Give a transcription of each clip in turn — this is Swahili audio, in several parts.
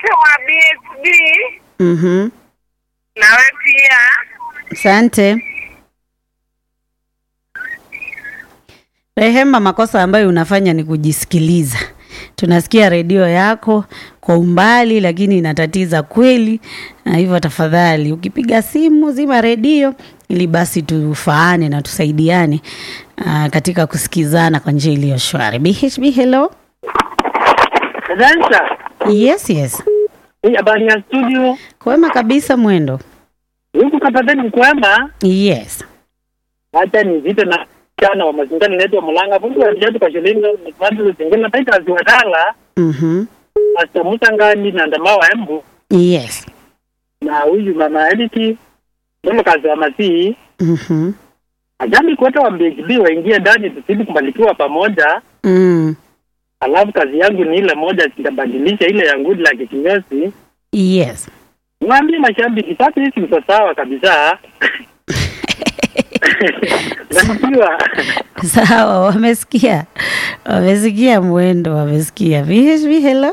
wote wa BSB Mhm. nawe pia. Asante. Rehema, makosa ambayo unafanya ni kujisikiliza. Tunasikia redio yako kwa umbali, lakini inatatiza kweli, na hivyo tafadhali, ukipiga simu zima redio ili basi tufaane na tusaidiane uh, katika kusikizana kwa njia iliyo shwari. BHB, hello. Dansa, Yes, yes. hii habari ya studio Kwema kabisa mwendo. huku kapateni kwema, Yes. hata ni vita na chana wa mazingira inaitwa Mulanga bundu wa jatu kwa shilingi watu zingine na taita ziwadala Mhm. hasta musangani na ndama wa embu Yes. na huyu mama Eliki ndio kazi wa masihi Mhm. ajami kote wa BHB waingie ndani tusidi kubarikiwa pamoja. Mm. Alafu kazi yangu ni ile moja, sitabadilisha ile ya ngudi la kikinyozi. Yes. Mwambie mashabiki sasa, hizi ziko sawa kabisa. Nasikiwa Sawa, wamesikia, wamesikia mwendo, wamesikia. VHB, hello,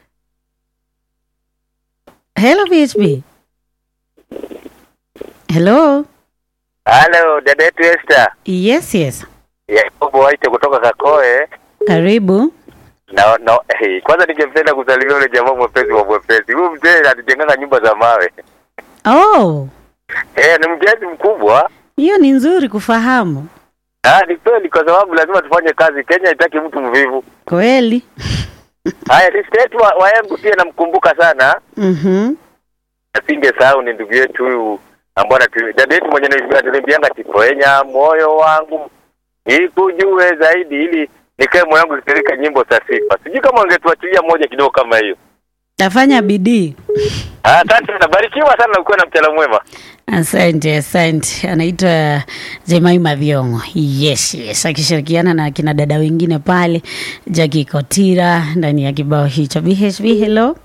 hello VHB, hello. Halo, dada yetu Esther. Yes, yes, Yakobo Waite kutoka Kakoe. karibu. Na, na hey, kwanza ningependa kusalimia yule jamaa mwepesi wa mwepesi. Huyu mzee anatujenganga nyumba za mawe. Oh, Eh, ni mjenzi mkubwa. hiyo ni nzuri kufahamu Ah, ni kweli kwa sababu lazima tufanye kazi. Kenya haitaki mtu mvivu. kweli. Haya, listi yetu wa, wa Embu pia namkumbuka sana. Mhm. Asingesahau ni ndugu yetu huyu ambaye anatu- dada yetu mwenye ananiambianga tipoenya moyo wangu nikujue zaidi ili nikae moyo wangu kitirika nyimbo za sifa. Sijui kama ungetuachilia moja kidogo kama hiyo. Tafanya bidii. Ah, Asante sana, barikiwa sana, ukuwe na mchana mwema. Asante, asante. Anaitwa Jemaima Vyongo. Yes, yes, akishirikiana na kina dada wengine pale, Jackie Kotira ndani ya kibao hicho. BHB, hello.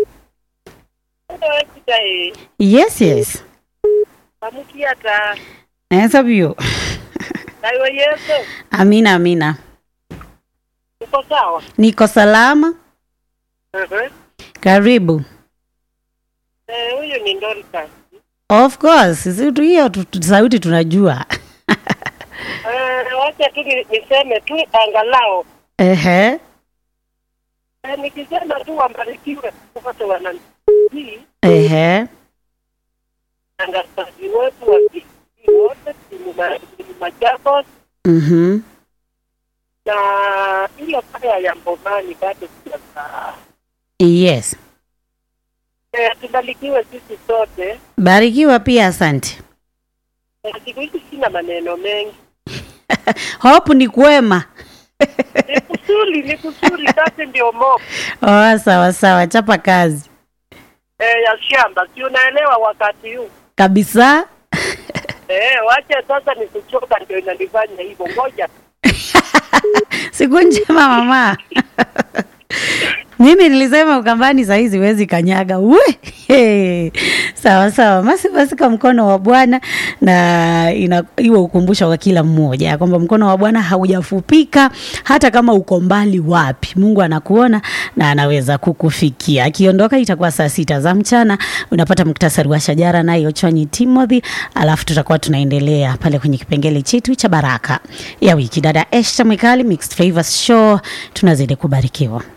Yes, yes. Pamukiata Naenza vyo. nayo Yesu Amina, amina. uko sawa? Niko salama. Mhm. Karibu. Eh, huyu ni Dorcas. Of course, si tu hiyo tu- tu- sauti tunajua. Eh, wacha tu ni- niseme tu angalau Ehe. eh, nikisema tu wabarikiwe wote wananii Ehe. tangazaji wetu wa TV wote timu ma- timu Machakos Mhm. na ile paya ya Mbomani bado sijasa Yes. eh, tubarikiwe sisi sote. Barikiwa pia, asante. Eh, siku hizi sina maneno mengi, Hope ni kwema. ni kusuli ni kusuli, kazi ndio mo Oh, sawa sawa, chapa kazi. eh, ya shamba, si unaelewa wakati huu Kabisa. eh, wacha sasa ni kuchoka ndio inanifanya hivyo. Ngoja Siku njema mama. Mimi nilisema Ukambani saa hizi huwezi kanyaga. We! Hey. Sawa sawa. Basi basi kwa mkono wa Bwana na ina iwe ukumbusho kwa kila mmoja ya kwamba mkono wa Bwana haujafupika hata kama uko mbali wapi. Mungu anakuona na anaweza kukufikia. Akiondoka itakuwa saa sita za mchana. Unapata muktasari wa shajara naye Ochwanyi Timothy, alafu tutakuwa tunaendelea pale kwenye kipengele chetu cha baraka ya wiki. Dada Esther Mwikali, Mixed Flavors Show, tunazidi kubarikiwa.